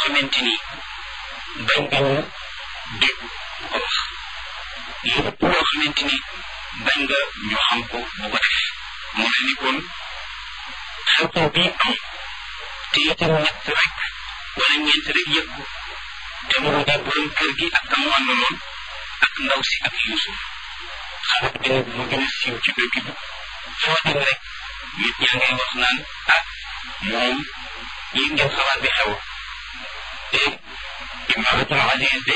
xamante ni bañ nga ñu dégg ko wax lépp loo xamante ni bañ nga ñu xam ko bu ko def mu ne ni kon xew-xew bii am te itam ñett rek wala ñeent rek yëg ko te mu di borom kër gi ak kamu àndaloon ak ndaw si ak Yuusuf xarit bi nag mu gën a siiw ci dëkk bi foo dem rek nit ñaa ngay wax naan ah moom yi ngeen xalaat bi xew te imaratul aziz